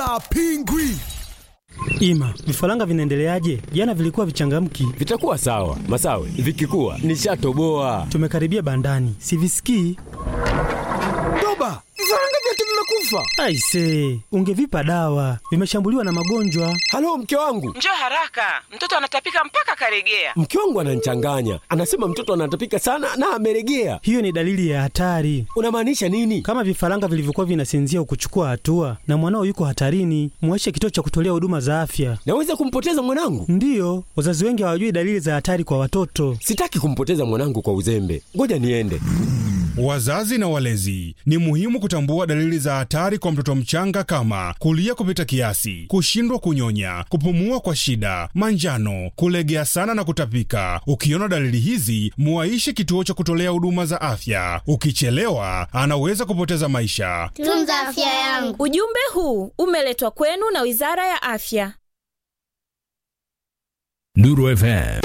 kula pingwi. Ima, vifaranga vinaendeleaje? Jana vilikuwa vichangamki. Vitakuwa sawa Masawe, vikikuwa nishatoboa. Tumekaribia bandani, sivisikii. Toba, vifaranga vyote vimekufa. Aise, ungevipa dawa, vimeshambuliwa na magonjwa. Halo, mke wangu, Njoo haraka, mtoto anatapika mpaka karegea. mke wangu ananichanganya, anasema mtoto anatapika sana na ameregea. Hiyo ni dalili ya hatari. Unamaanisha nini? Kama vifaranga vilivyokuwa vinasinzia ukuchukua hatua na mwanao yuko hatarini, mweshe kituo cha kutolea huduma za afya. Naweza kumpoteza mwanangu? Ndiyo, wazazi wengi hawajui dalili za hatari kwa watoto. Sitaki kumpoteza mwanangu kwa uzembe, ngoja niende. Wazazi na walezi, ni muhimu kutambua dalili za hatari kwa mtoto mchanga kama kulia kupita kiasi, kushindwa kunyonya, kupumua kwa shida, manjano, kulegea sana na kutapika. Ukiona dalili hizi, muaishe kituo cha kutolea huduma za afya. Ukichelewa, anaweza kupoteza maisha. Tunza afya yangu. Ujumbe huu umeletwa kwenu na Wizara ya Afya. Nuru FM